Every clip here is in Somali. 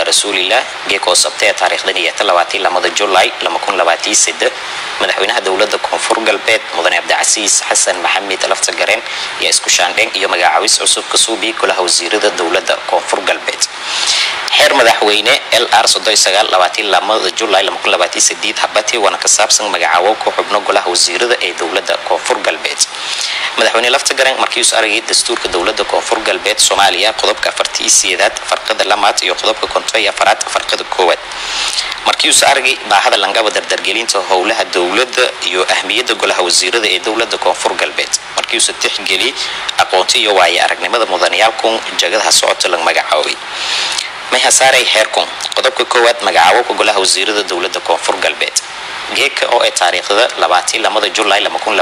rasuulilah geekoo sabtee taariikhdan iyo talabaatan lamada julaay lama kun labaatan sade madaxweynaha dowlada koonfur galbeed mudane cabdicasiis xasan maxamed laftagareen iyo isku shaandheen iyo magacaabis cusub ka suubiya golaha wasiirada dowlada koonfur galbeed xeer madaxweyne lr lamada julaay habati waana ka saabsan magacaawo ku xubno golaha wasiirada ee dowlada koonfur galbeed madaxweyne laftagaren markiius aragay dastuurka dowlada koonfur galbeed soomaaliya qodobka afartii sideedaad farqada lamaad iyo qodobka konton iyo afaraad farqada koowaad markiius aragay baahada langaba dardargelinta howlaha dowlada iyo ahmiyada golaha wasiirada ee dowlada koonfur galbeed markiiusa tixgeli aqoonti iyo waaye aragnimada mudanayaalkun jagadaha socota la magacaabay mayhasaaray xeerkun qodobka koowaad magacaabo golaha wasiirada dowlada koonfur galbeed geeka oo ay taariikhda labaatii lamada julaay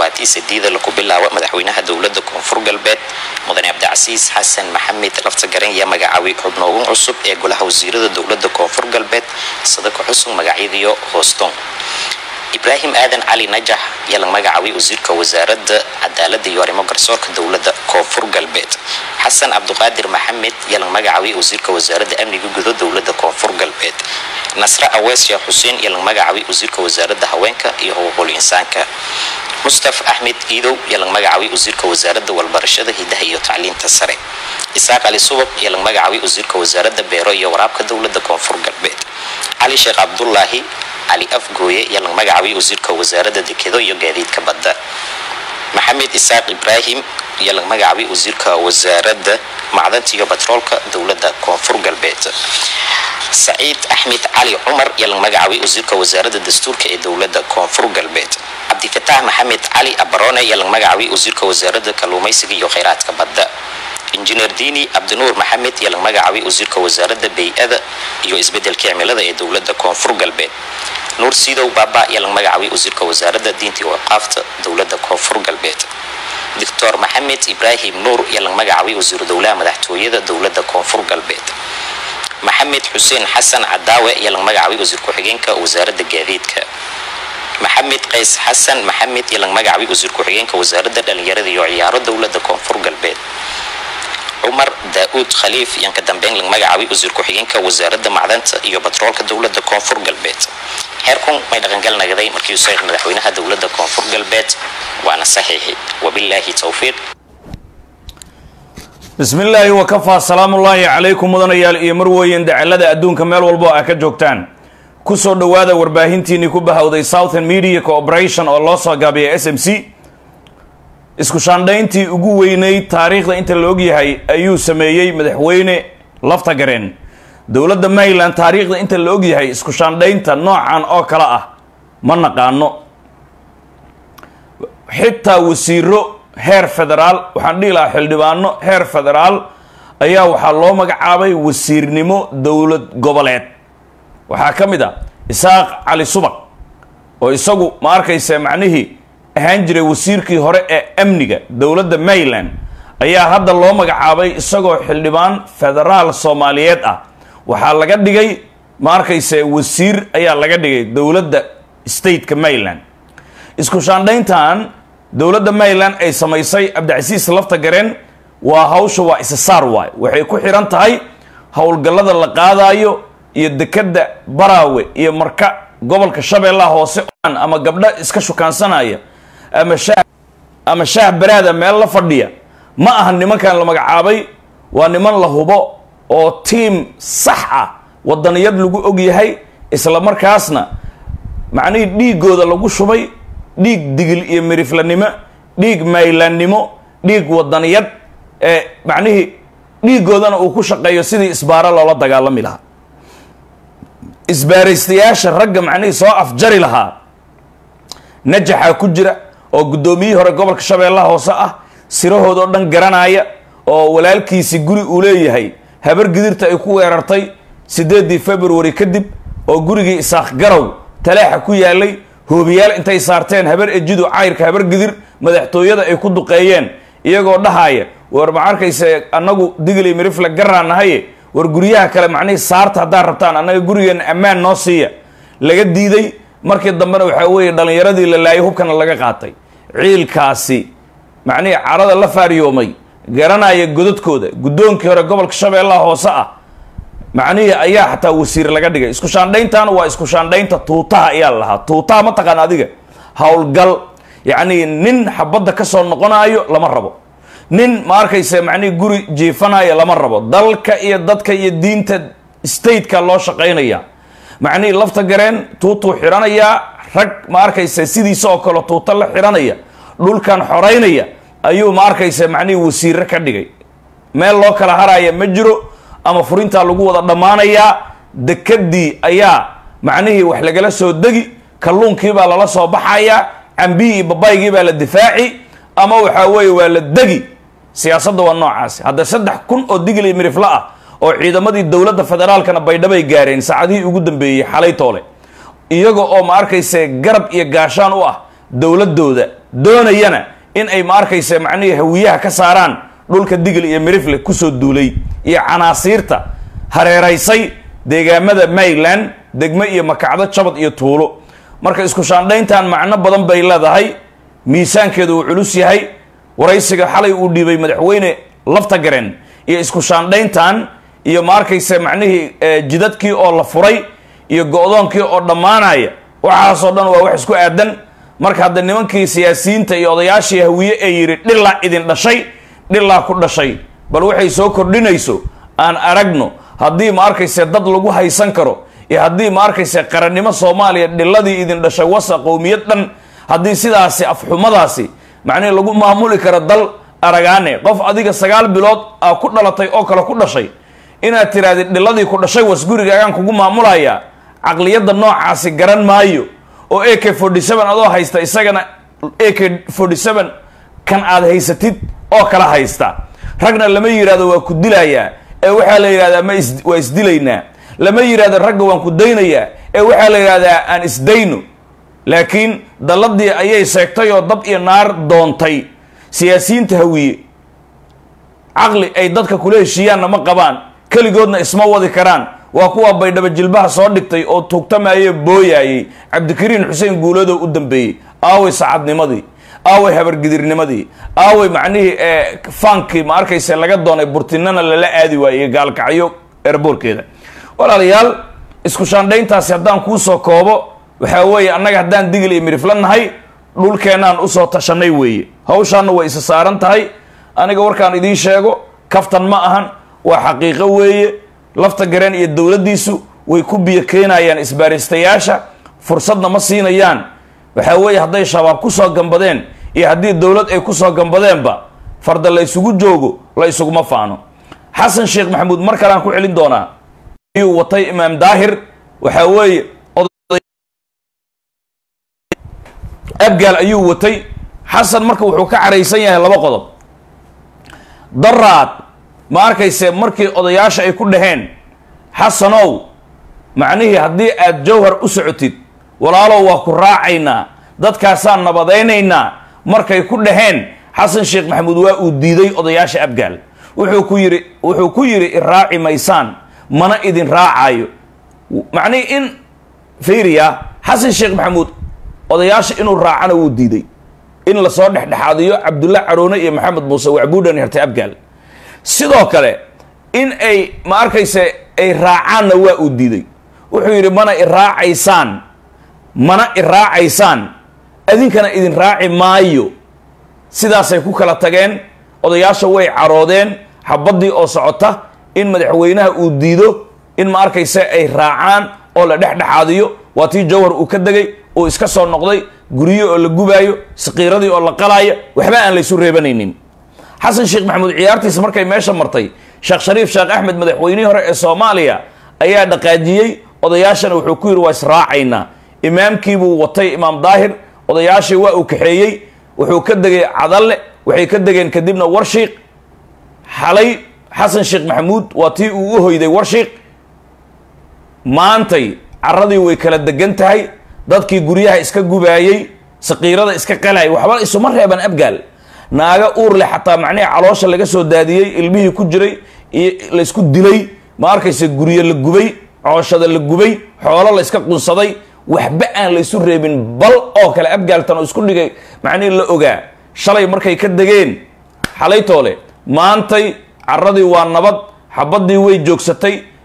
laku bilaabo madaxweynaha dowlada koonfur galbeed mudane cabdicasiis xasan maxamed laftagaren yaa magacaabay xubnoogan cusub ee golaha wasiirada dowlada koonfur galbeed sadaka xusug magacyadiyo hooston ibraahim aadan cali najax yaa la magacaabay wasiirka wasaarada cadaalada iyo arrimo garsoorka dowlada koonfur galbeed xasan cabduqaadir maxamed yaa la magacaabay wasiirka wasaarada amniga gudo dowlada koonfur galbeed nasre awees sheekh xuseen yaa la magacaabay wasiirka wasaarada haweenka iyo xuquuqul insaanka mustaf axmed iidow yaa la magacaabay wasiirka wasaarada walbarashada hidaha iyo tacliinta sare isaaq cali subaq yaa la magacaabay wasiirka wasaarada beero iyo waraabka dowlada koonfur galbeed cali sheekh cabdulaahi cali afgooye yaa la magacaabay wasiirka wasaarada dekedo iyo gaadiidka badda maxamed isaaq ibraahim yaa la magacaabay wasiirka wasaarada macdanta iyo batroolka dowlada koonfur galbeed saciid axmed cali cumar yaa la magacaabay wasiirka wasaarada dastuurka ee dowlada koonfur galbeed cabdifataax maxamed cali abarone yaa la magacaabay wasiirka wasaarada kalluumaysiga iyo kheyraadka badda injineer diini cabdinuur maxamed yaa la magacaabay wasiirka wasaarada bay-ada iyo isbedelka cimilada ee dowlada koonfur galbeed nuur siidow baaba yaa la magacaabay wasiirka wasaarada diinta iyo waqaafta dowlada koonfur galbeed doctor maxamed ibraahim nuur yaa la magacaabay wasiiru dowlaha madaxtooyada dowlada koonfur galbeed maxamed xuseen xasan cadaawe yaa la magacaabay wasiir ku-xigeenka wasaarada gaadiidka maxamed qays xasan maxamed yaa la magacaabay wasiir ku-xigeenka wasaarada dhalinyarada iyo ciyaaro dowlada koonfur galbeed cumar daa-uud khaliif yaan ka dambeyn la magacaabay wasiir ku-xigeenka wasaarada macdanta iyo batroolka dowlada koonfur galbeed xeerkun may dhaqangal nagaday markii uu saxiix madaxweynaha dowlada koonfur galbeed waana saxiixi wabilaahi towfiiq bismi illaahi wakafaa salaamullaahi calaykum mudanayaal iyo marweyn dacalada adduunka meel walbo a ka joogtaan kusoo dhowaada warbaahintiinii ku bahowday southern media corporation oo loo soo gaabiyay s m c isku shaandhayntii ugu weyneyd taariikhda inta la ogyahay ayuu sameeyey madaxweyne laftagareen dowladda maryland taariikhda inta la ogyahay isku shaandhaynta noocan oo kale ah ma naqaano xitaa wasiiro heer federaal waxaan dhihi lahaa xildhibaano heer federaal ayaa waxaa loo magacaabay wasiirnimo dowlad goboleed waxaa ka mid a isaaq cali subaq oo isagu ma arkaysa macnihii ahaan jiray wasiirkii hore ee amniga dowladda maryland ayaa hadda loo magacaabay isagoo xildhibaan federaal soomaaliyeed ah waxaa laga dhigay ma arkayse wasiir ayaa laga dhigay dowladda stateka maryland isku shaandhayntan dowladda maryland ay samaysay cabdicasiis lafta gareen waa hawsha waa isasaar waay waxay ku xiran tahay howlgallada la qaadayo iyo dekadda baraawe iyo marka gobolka shabeellaha hoose ama gabdho iska shukaansanaya ama shaah ama shaah baraada meel la fadhiya ma aha nimankan la magacaabay waa niman la hubo oo tiim sax ah wadaniyad lagu og yahay isla markaasna macnihii dhiigooda lagu shubay dhiig digil iyo miriflanimo dhiig maylaannimo dhiig wadaniyad ee macnihii dhiigoodana uu ku shaqeeyo sidii isbaaro loola dagaalami lahaa isbaaraystayaasha ragga macnihii soo afjari lahaa najaxaa ku jira oo guddoomiyihii hore gobolka shabeellaha hoose ah sirahoodao dhan garanaya oo walaalkiisi guri uu leeyahay habar gidirta ay ku weerartay siddeedii february kadib oo gurigii isaaq garow taleexa ku yaalay hoobiyaal intay saarteen habar ejidu cayrka habar gidir madaxtooyada ay ku duqeeyeen iyagoo dhahaya war ma arkayse annagu digli mirifle garaa nahaye war guryaha kale macnihii saarta haddaad rabtaan annaga gurigeenna ammaan noo siiya laga diiday markii dambena waxaa weeye dhallinyaradii la laayay hubkana laga qaatay ciilkaasi macnihii carada la faariyoomay garanaya godadkooda guddoonkii hore gobolka shabeellaha hoose ah macnihii ayaa xataa wasiir laga dhigay isku shaandhayntaana waa isku shaandhaynta tuutaha ayaa la lahaa tuutaha ma taqaan adiga howlgal yacni nin xabadda ka soo noqonaayo lama rabo nin ma arkaysa macnihi guri jiifanaayo lama rabo dalka iyo dadka iyo diinta stateka loo shaqaynaya macnihii lafta gareen tuutuu xidhanayaa rag ma arkaysa sidiisa oo kale tuuta la xidhanaya dhulkan xoraynaya ayuu ma arkaysa macnihii wasiire ka dhigay meel loo kala haraya ma jiro ama furintaa lagu wada dhammaanayaa dekadii ayaa macnihii wax lagala soo degi kalluunkiibaa lala soo baxayaa cambihii iyo babaygii baa la difaaci ama waxaa weeye waa la degi siyaasadda waa noocaasi hadda saddex kun oo digil iyo mirifla ah oo ciidamadii dowladda federaalkana baydhabay gaareen saacadihii ugu dambeeyey xalay toole iyaga oo ma arkayse garab iyo gaashaan u ah dowladooda doonayana in ay ma arkayse macnihii hawiyaha ka saaraan dhulka digil iyo mirifle kusoo duulay iyo canaasiirta hareeraysay deegaamada mayland degmo iyo makacdo jabad iyo tuulo marka isku shaandhayntan macno badan bay leedahay miisaankeedu uu culus yahay waraysiga xalay uu dhiibay madaxweyne lafta gareen iyo isku shaandhayntan iyo ma arkayse macnihii jidadkii oo la furay iyo go-doonkii oo dhammaanaya waxaasoo dhan waa wax isku aadan marka hadda nimankii siyaasiyiinta iyo odayaashii hawiye ee yidhi dhilaa idin dhashay dhilaa ku dhashay bal waxay soo kordhinayso aan aragno haddii ma arkayse dad lagu haysan karo iyo haddii ma arkayse qarannimo soomaaliya dhiladii idin dhashay wasa qowmiyad dhan haddii sidaasi afxumadaasi macnihi lagu maamuli karo dal aragaane qof adiga sagaal bilood aa ku dhalatay oo kale ku dhashay inaad tirahdid dhiladii ku dhashay was gurigaagaan kugu maamulayaa caqliyadda noocaasi garan maayo oo a k forty seven adoo haysta isagana a k forty seven kan aad haysatid oo kala haysta ragna lama yidhahdo waa ku dilayaa ee waxaa la yidhahdaa ma is waa isdilaynaa lama yidhahdo ragga waan ku daynayaa ee waxaa la yidhahdaa aan isdayno laakiin dalladii ayay seegtay oo dab iyo naar doontay siyaasiyiinta hawiye caqli ay dadka kula heshiiyaanna ma qabaan keligoodna isma wadi karaan waa kuwa baydhabo jilbaha soo dhigtay oo tuugtamaye booyaayey cabdikariin xuseen guuladoo u dambeeyey aaway sacadnimadii aaway habargidirnimadii aaway macnihii faankii ma arkayse laga doonay burtinana lala aadi waayey gaalkacyo erboorkeeda walaalayaal isku shaandhayntaasi haddaan kuusoo koobo waxaa weeye annaga haddaan digil iyo mirifla nahay dhulkeennaan usoo tashanay weeye hawshaanna way isa saaran tahay aniga warkaan idiin sheego kaftan ma ahan waa xaqiiqo weeye lafta gareen iyo dowladdiisu way ku biyo keenayaan isbaaristayaasha fursadna ma siinayaan waxaa weeye hadday shabaab kusoo gambadeen iyo haddii dowlad ay kusoo gambadeenba farda la ysugu joogo la isuguma faano xasan sheekh maxamuud mar kaleaan ku celin doonaa ayuu watay imaam daahir waxaa weeye abgaal ayuu watay xasan marka wuxuu ka caraysan yahay laba qodob daraad ma arkayse markii odayaasha ay ku dhaheen xasanow macnihii haddii aad jawhar u socotid walaalow waa ku raacaynaa dadkaasaan nabadaynaynaa markay ku dhaheen xasan sheekh maxamuud waa uu diiday odayaasha abgaal wuxuu ku yidhi wuxuu ku yidhi iraaci maysaan mana idin raacaayo macnihii in fiiriya xasan sheekh maxamuud odayaasha inuu raacana wuu diiday in lasoo dhexdhexaadiyo cabdulla caroone iyo maxamed muuse wacbuudhan hertay abgaal sidoo kale in ay ma arkayse ay raacaanna waa uu diiday wuxuu yidhi mana iraacaysaan mana iraacaysaan adinkana idin raaci maayo sidaasay ku kala tageen odayaasha way caroodeen xabaddii oo socota in madaxweynaha uu diido in ma arkayse ay raacaan oo la dhexdhexaadiyo waa tii jawhar uu ka degay uu iska soo noqday guryo oo la gubaayo saqiiradii oo la qalaayo waxba aan laysu reebanaynin xasan sheekh maxamuud ciyaartiisa markay meesha martay sheekh shariif sheekh axmed madaxweynihii hore ee soomaaliya ayaa dhaqaajiyey odayaashana wuxuu ku yidhi waa israacaynaa imaamkiibuu watay imaam daahir odayaashii waa uu kaxeeyey wuxuu ka degay cadalle waxay ka degeen kadibna warshiiq xalay xasan sheekh maxamuud waa tii uu u hoyday warshiiq maantay caradii way kala degan tahay dadkii guryaha iska gubaayey saqiirada iska qalayay waxba isuma reeban abgaal naaga uur leh xataa macnihii caloosha laga soo daadiyey ilmihii ku jiray iyo laysku dilay ma arkayse guryo la gubay cooshada la gubay xoolo la iska qunsaday waxba aan laysu reebin bal oo kale abgaaltan oo isku dhigay macnihii la ogaa shalay markay ka degeen xalaytoole maantay caradii waa nabad xabadii way joogsatay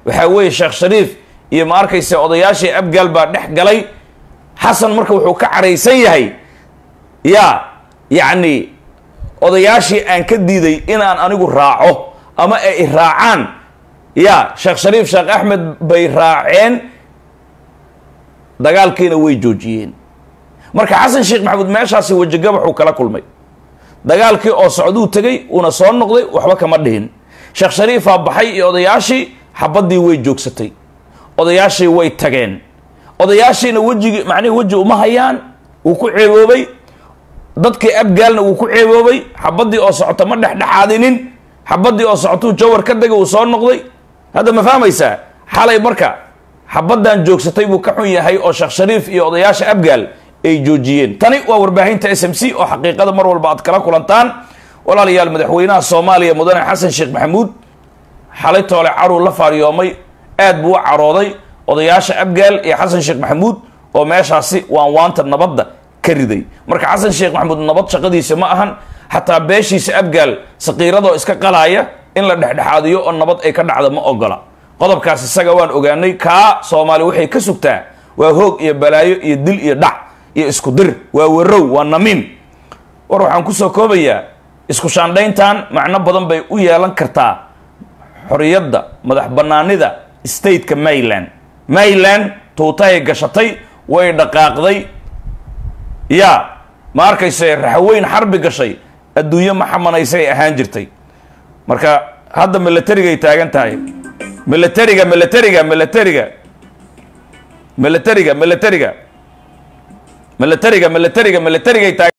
waxaa weeye sheekh shariif iyo ma arkayse odayaashii abgaal baa dhex galay xasan marka wuxuu ka caraysan yahay yaa yacni odayaashii aan ka diiday inaan anigu raaco ama ay raacaan ya sheekh shariif sheekh axmed bay raaceen dagaalkiina way joojiyeen marka xasan sheekh maxamuud meeshaasi wejigabaxuu kala kulmay dagaalkii oo socduu tegey uuna soo noqday waxba kama dhihin sheekh shariifaa baxay iyo odayaashii xabaddii way joogsatay odayaashii way tageen odayaashiina wejigi macnihi weji uma hayaan wuu ku ceeboobay dadkii abgaalna wuu ku ceeboobay xabaddii oo socota ma dhexdhexaadinin xabaddii oo socotuu jawar ka degay uu soo noqday hadda ma fahmaysaa xalay marka xabaddan joogsatay buu ka xun yahay oo sheekh shariif iyo odayaasha abgaal ay joojiyeen tani waa warbaahinta s m c oo xaqiiqada mar walba aad kala kulantaan walaalayaal madaxweynaha soomaaliya mudane xasan sheekh maxamuud xalay toole caruu la faaryoomay aad buu u carooday odayaasha abgaal iyo xasan sheekh maxamuud oo meeshaasi waan waanta nabadda ka riday marka xasan sheekh maxamuud nabad shaqadiisa ma ahan xataa beeshiisa abgaal saqiiradoo iska qalaaya in la dhexdhexaadiyo oo nabad ay ka dhacda ma ogola qodobkaas isaga waan ogaanay kaa soomaali waxay ka sugtaa waa hoog iyo balaayo iyo dil iyo dhac iyo isku dir waa warow waa namiim war waxaan kusoo koobayaa isku shaandhayntan macno badan bay u yeelan kartaa xoriyadda madax banaanida stateka mayland mayland tuutahay gashatay way dhaqaaqday ya ma arkayse raxweyn xarbi gashay adduunyo ma xamanaysay ahaan jirtay marka hadda milatarigay taagan tahay milatariga milatariga milatariga milatariga milatariga milatariga milatariga milatarigay taagan